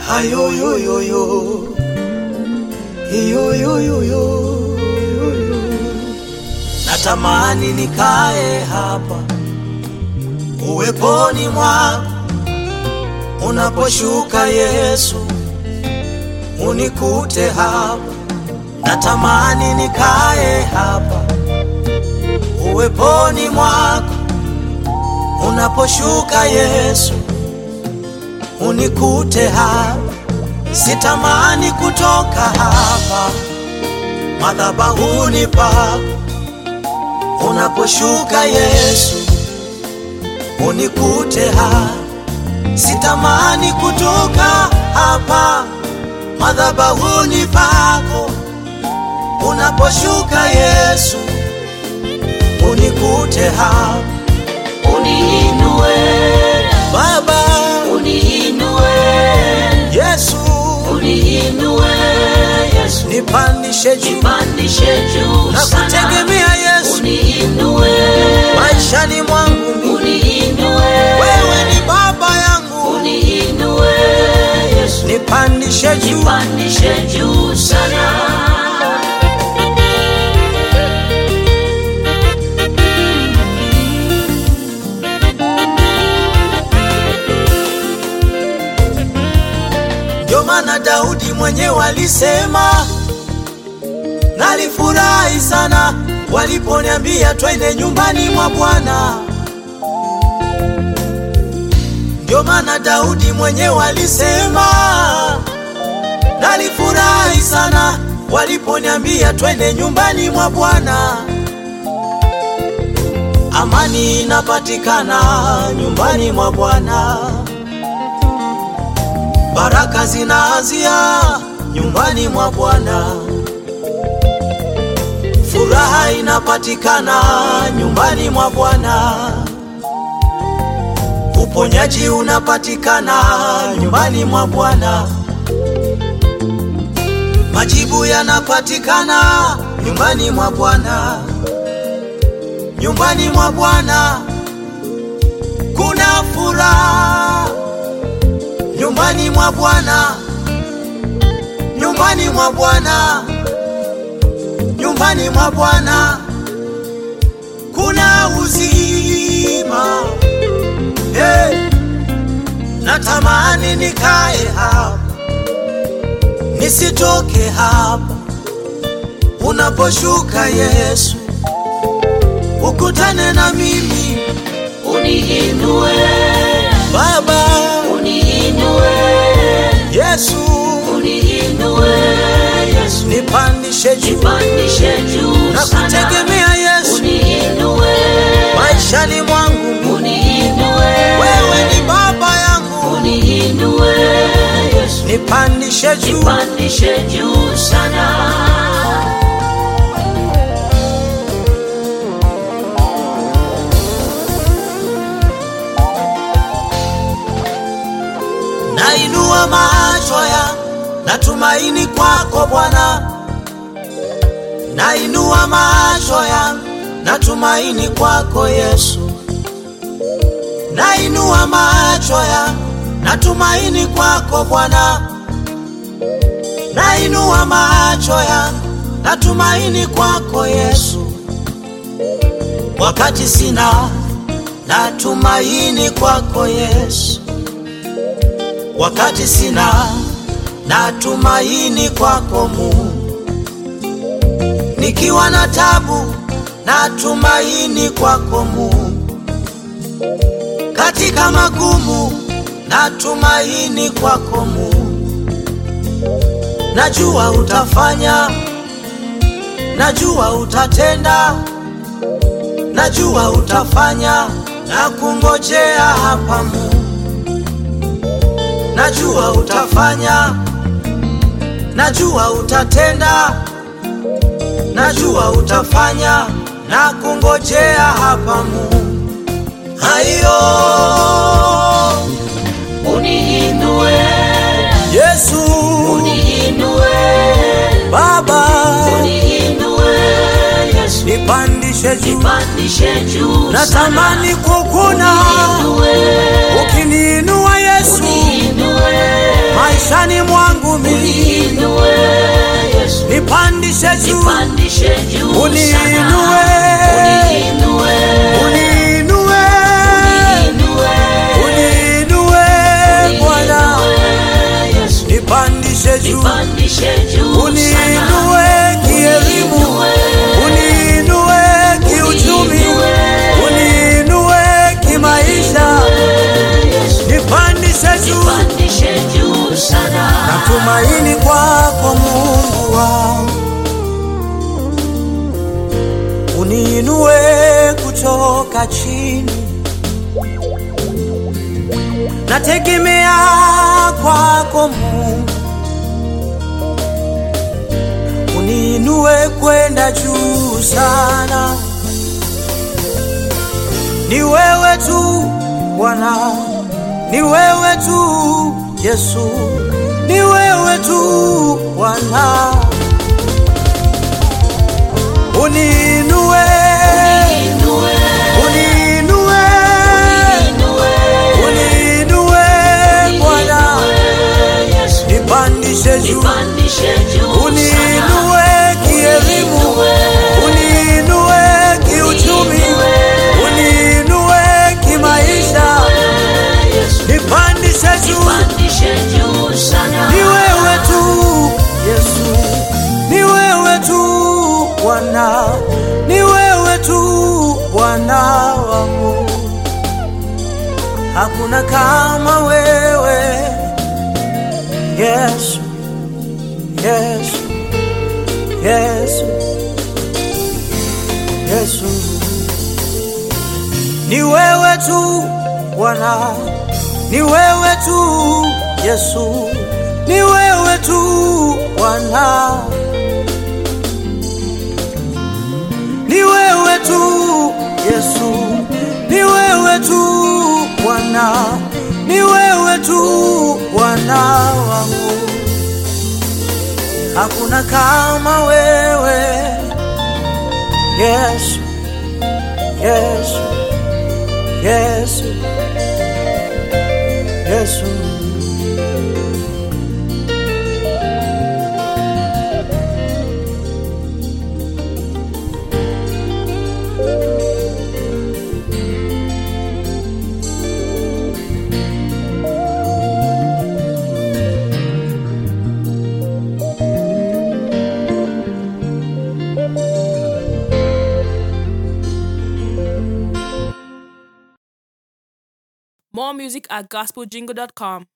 Hayoyoyoyo. Hiyoyoyoyo. Natamani nikae hapa uweponi mwako unaposhuka Yesu, unikute hapa. Natamani nikae hapa uweponi mwako unaposhuka Yesu, unikute hapa. Sitamani kutoka hapa madhabahuni pako unaposhuka Yesu, unikute hapa. Sitamani kutoka hapa madhabahuni pako unaposhuka Yesu, unikute hapa. Uniinue Baba uniinue Yesu, uniinue Yesu nipandishe juu nipandishe juu na sana kutegemea Yesu uniinue maishani mwangu mimi. uniinue Wewe ni baba yangu, uniinue Yesu nipandishe juu nipandishe juu sana Ndio maana Daudi mwenyewe alisema, nalifurahi sana waliponiambia twende nyumbani mwa Bwana. Ndio maana Daudi mwenyewe alisema, nalifurahi sana waliponiambia twende nyumbani mwa Bwana. Amani inapatikana nyumbani mwa Bwana. Baraka zinaanzia nyumbani mwa Bwana. Furaha inapatikana nyumbani mwa Bwana. Uponyaji unapatikana nyumbani mwa Bwana. Majibu yanapatikana nyumbani mwa Bwana. Nyumbani mwa Bwana kuna furaha nyumbani mwa Bwana, nyumbani mwa Bwana, nyumbani mwa Bwana kuna uzima. Hey, natamani nikae hapa nisitoke hapa. Unaposhuka Yesu, ukutane na mimi uniinue Baba. uniinue Yesu, uniinue Yesu nipandishe juu nipandishe juu na sana kutegemea Yesu uniinue maishani mwangu. uniinue Wewe ni baba yangu, uniinue Yesu nipandishe juu nipandishe juu sana nainua macho ya natumaini kwako Bwana, nainua macho ya natumaini kwako Yesu, nainua macho ya natumaini kwako Bwana, nainua macho ya natumaini kwako Yesu, wakati sina natumaini kwako Yesu wakati sina natumaini kwako Mungu, nikiwa na tabu natumaini kwako Mungu, katika magumu natumaini kwako Mungu. Najua utafanya, najua utatenda, najua utafanya na kungojea hapa Mungu najua utafanya, najua utatenda, najua utafanya na kungojea hapa Mungu. Hayo uniinue Yesu uniinue Baba, uniinue Yesu nipandishe juu, nipandishe juu natamani kukuna uniinue ukiniinua Yesu uniinue maisha nipandishe juu nipandishe juu sana. Uniinue. Uniinue. uniinue Uniinue. uniinue Bwana Uniinue, Yesu. nipandishe juu Nipandishe juu sana. uniinue kielimu Uniinue. uniinue kiuchumi Uniinue. uniinue kimaisha Yesu. nipandishe juu Nipandishe juu sana. natumaini kwako Mungu wangu uniinue kutoka chini nategemea kwako Mungu uniinue kwenda juu sana ni wewe tu Bwana ni wewe tu Yesu ni wewe tu Bwana uniinue Uniinue. uniinue Uniinue. uniinue Bwana Uniinue, Yesu. nipandishe juu Nipandishe juu sana. uniinue kielimu uniinue kiuchumi uniinue kimaisha Yesu. nipandishe juu Nipandishe juu sana. ni wewe tu Yesu ni wewe tu Bwana ni wewe tu Bwana wangu hakuna kama wewe Yesu Yesu Yesu Yesu ni wewe tu Bwana ni wewe tu Yesu ni wewe tu Bwana ni wewe tu Yesu ni wewe tu Bwana ni wewe tu Bwana wangu hakuna kama wewe Yesu Yesu Yesu Yesu More music at gospeljingle.com.